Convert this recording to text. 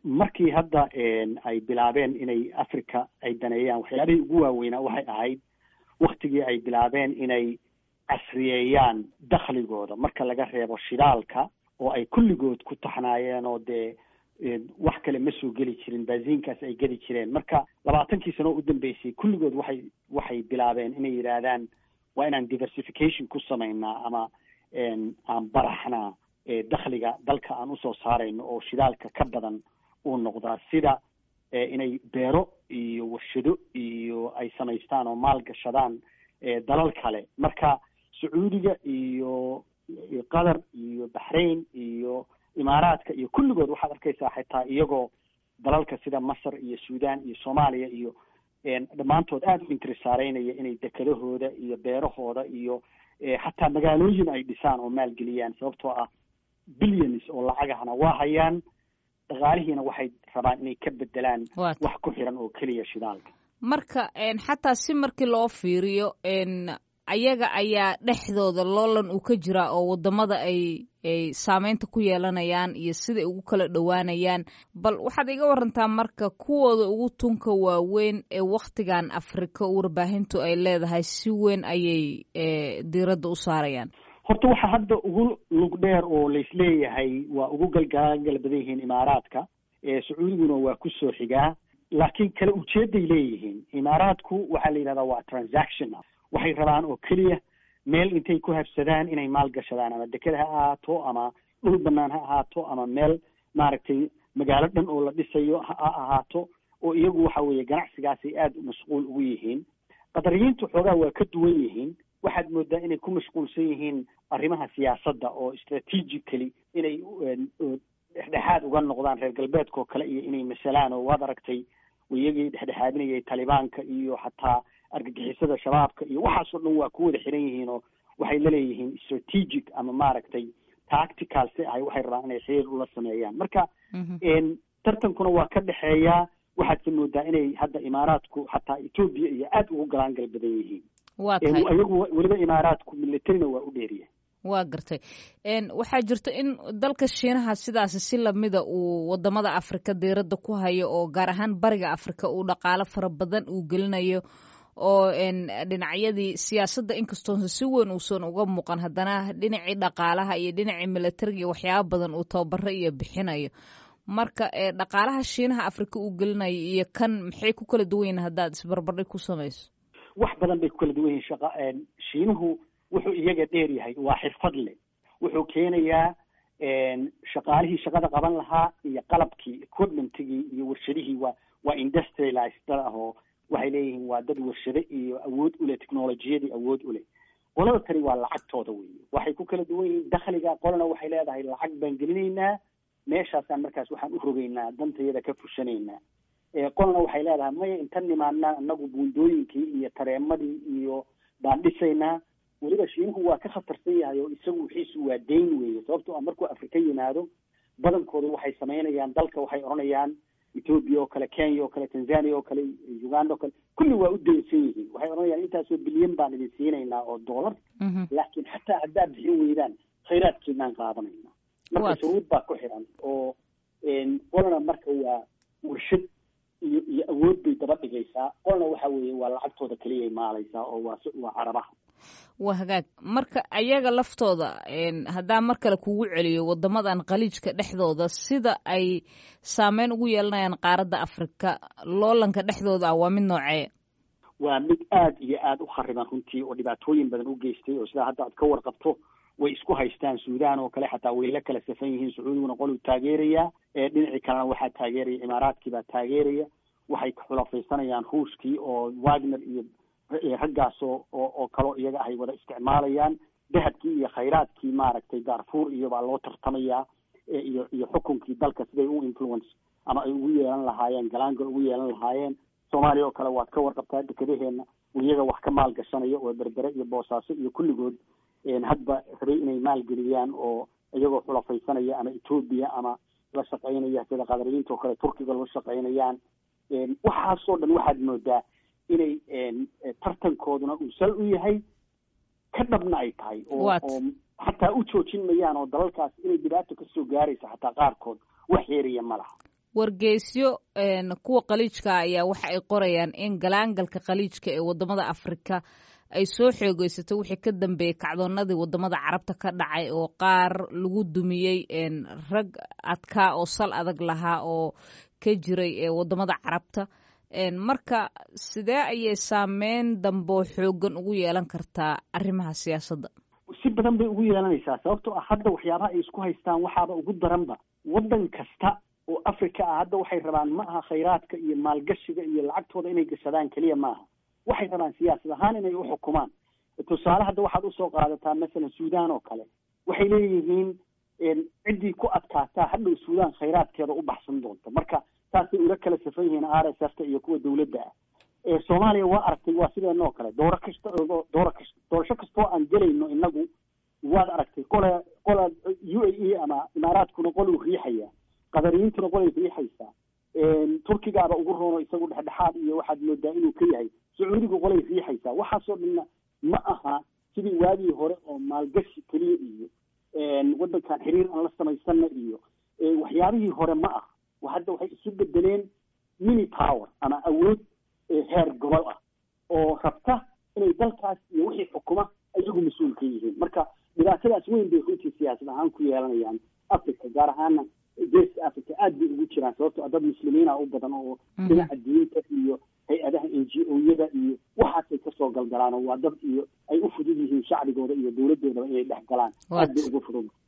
markii hadda ay bilaabeen inay africa ay daneeyaan waxyaabihii ugu waaweynaa waxay ahayd waktigii ay bilaabeen inay casriyeeyaan dakhligooda marka laga reebo shidaalka oo ay kulligood ku taxnaayeen oo dee wax kale ma soo geli jirin baasiinkaas ay geli jireen marka labaatankii sano oo u dambeysay kulligood waxay waxay bilaabeen inay yidhaahdaan waa inaan diversification ku samaynaa ama aan baraxnaa dakhliga dalka aan usoo saarayno oo shidaalka ka badan uu noqdaa sida inay beero iyo warshado iyo ay samaystaan oo maal gashadaan dalal kale marka sacuudiga iyo qatar iyo baxrain iyo imaaraadka iyo kulligood waxaad arkaysaa xitaa iyagoo dalalka sida masar iyo sudan iyo soomaaliya iyo dhammaantood aada u intirisaaraynaya inay dekedahooda iyo beerahooda iyo xataa magaalooyin ay dhisaan oo maalgeliyaan sababtoo ah billions oo lacagahana waa hayaan dhaqaalihiina waxay rabaan inay ka bedelaan wax ku xiran oo keliya shidaalka marka xataa si markii loo fiiriyo ayaga ayaa dhexdooda loolan uu ka jiraa oo wadamada ay ay saameynta ku yeelanayaan iyo siday ugu kala dhowaanayaan bal waxaad iga warantaa marka kuwooda ugu tunka waaweyn ee wakhtigan afrika warbaahintu ay leedahay si weyn ayay diiradda u saarayaan horta waxaa hadda ugu lug dheer oo laisleeyahay waa ugu galgaagal badan yihiin imaaraadka sacuudiguna waa kusoo xigaa laakiin kala ujeeday leeyihiin imaaraadku waxaa la yidhahdaa waa transaction waxay rabaan oo keliya meel intay ku habsadaan inay maal gashadaan ama deked ha ahaato ama dhul banaan ha ahaato ama meel maaragtay magaalo dhan oo la dhisayo ha ahaato oo iyagu waxa weeye ganacsigaasay aada mashquul ugu yihiin qadariyiintu xoogaa waa ka duwan yihiin waxaad moodaa inay ku mashquulsan yihiin arrimaha siyaasadda oo strategically inay dhexdhexaad uga noqdaan reer galbeedka oo kale iyo inay masalaan oo waad aragtay iyagii dhexdhexaadinayay talibaanka iyo xataa argagixisada shabaabka iyo waxaasoo dhan waa ku wada xiran yihiin oo waxay laleeyihiin strategic ama maaragtay tactical si ahay waxay rabaan inay xiriir ula sameeyaan marka tartankuna waa ka dhexeeyaa waxaadse moodaa inay hadda imaaraadku xataa etoobiya iyo aada ugu galaangal badan yihiin waa tahay iyagu weliba imaaraadku militarina waa u dheeriya waa gartay waxaa jirto in dalka shiinaha sidaasi si lamida uu wadamada afrika diiradda ku hayo oo gaar ahaan bariga afrika uu dhaqaalo fara badan uu gelinayo oo dhinacyadii siyaasadda inkastoonsa si weyn uusan uga muuqan haddana dhinacii dhaqaalaha iyo dhinacii militariga iyo waxyaaba badan uu tababaro iyo bixinayo marka dhaqaalaha shiinaha afrika uu gelinayo iyo kan maxay ku kala duwan yihin haddaad isbarbardhig ku samayso wax badan bay ku kala duwan yihin shaqa shiinuhu wuxuu iyaga dheer yahay waa xirfad leh wuxuu keenayaa shaqaalihii shaqada qaban lahaa iyo qalabkii equipmentigii iyo warshadihii waa waa industrialized dad ah oo waxay leeyihiin waa dad warshado iyo awood uleh technolojiyadii awood uleh qolada tani waa lacagtooda weeye waxay ku kala duwan yihiin dakhliga qolana waxay leedahay lacag baan gelinaynaa meeshaasaan markaas waxaan u rogaynaa dantayada ka fushanaynaa qolana waxay leedahay maya inta nimaadnaa anagu buundooyinkii iyo tareemadii iyo baan dhisaynaa weliba shiinuhu waa ka khatarsan yahay oo isagu wixiisu waa dayn weeye sababtoo ah markuu afrika yimaado badankooda waxay samaynayaan dalka waxay odhanayaan ethoobia oo kale kenya oo kale tanzania oo kale uganda oo kale kulli waa u daynsan yihiin waxay odhanayaan intaasoo bilyan baan idin siinaynaa oo dollar laakiin xataa haddaad bixin weydaan khayraadkiinaan qaadanayna marka shuruud baa ku xiran oo qolana marka waa warshad iyo iyo awood bay daba dhigaysaa qolna waxa weeye waa lacagtooda keliyay maalaysaa oo waa waa carabaha waa hagaag marka ayaga laftooda haddaan mar kale kugu celiyo wadamadan khaliijka dhexdooda sida ay saameyn ugu yeelanayaan qaaradda afrika loolanka dhexdooda ah waa mid noocee waa mid aada iyo aada u khariban runtii oo dhibaatooyin badan u geystay oo sidaa hadda aad ka warqabto way isku haystaan suudaan oo kale xataa way la kala safan yihiin sacuudiguna qoluu taageeraya dhinacii kalena waxaa taageeraya imaaraadkii baa taageeraya waxay xulafaysanayaan ruushkii oo wagner iyo raggaas oo oo kaloo iyaga ahay wada isticmaalayaan dahabkii iyo khayraadkii maaragtay darfuur iyo baa loo tartamayaa iyo iyo xukunkii dalka siday u influence ama ay ugu yeelan lahaayeen galaangal ugu yeelan lahaayeen soomaaliya oo kale waad ka warqabtaa dekadaheena iyaga wax ka maalgashanaya oo berbere iyo boosaaso iyo kulligood hadba rabay inay maalgeliyaan oo iyagoo xulafaysanaya ama etoobiya ama la shaqaynaya sida qadariyiinta oo kale turkiga la shaqaynayaan waxaasoo dhan waxaad moodaa inay tartankooduna uu sal u yahay ka dhabna ay tahay oo oo xataa u joojin mayaan oo dalalkaas inay dhibaato kasoo gaaraysa xataa qaarkood wax yeeraya ma laha wargeysyo kuwa khaliijka ayaa waxa ay qorayaan in galaangalka khaliijka ee wadamada afrika ay soo xoogeysatay wixii ka dambeeyey kacdoonadii wadamada carabta ka dhacay oo qaar lagu dumiyey rag adkaa oo sal adag lahaa oo ka jiray wadamada carabta marka sidee ayay saameyn damboo xoogan ugu yeelan kartaa arrimaha siyaasadda si badan bay ugu yeelanaysaa sababtoo ah hadda waxyaabaha ay isku haystaan waxaaba ugu daranba waddan kasta oo africa ah hadda waxay rabaan ma aha khayraadka iyo maalgashiga iyo lacagtooda inay gashadaan keliya maaha waxay rabaan siyaasad ahaan inay uxukumaan tusaale hadda waxaad usoo qaadataa masalan suudaan oo kale waxay leeyihiin ciddii ku adkaataa hadhow suudaan khayraadkeeda u baxsan doonta marka saasay ula kala safan yihiin r s f ta iyo kuwa dawladda ah soomaaliya waa aragtay waa sideen oo kale dooro kasta dooro kas doorasho kastoo aan gelayno inagu waad aragtay qole qola u a e ama imaaraadkuna qoluu riixaya qadariyiintuna qolay riixaysaa turkigaaba ugu roono isagu dhexdhexaad iyo waxaad moodaa inuu ka yahay sacuudigu qolay riixaysaa waxaasoo dhanna ma aha sidii waagii hore oo maalgashi keliya iyo waddankan xiriir aan la samaysana iyo waxyaabihii hore ma aha hadda waxay isu bedeleen mini power ama awood heer gobol ah oo rabta inay dalkaas iyo wixii xukuma iyagu mas-uul ka yihiin marka dhibaatadaas weyn bay runtii siyaasad ahaan ku yeelanayaan africa gaar ahaana geeska africa aad bay ugu jiraan sababtoo dad muslimiina u badan oo dhinaca diinta iyo hay-adaha n g o yada iyo waxaasay kasoo galgalaan oo waa dad iyo ay u fudud yihiin shacbigooda iyo dowladoodaba inay dhex galaan aad bay ugu fudud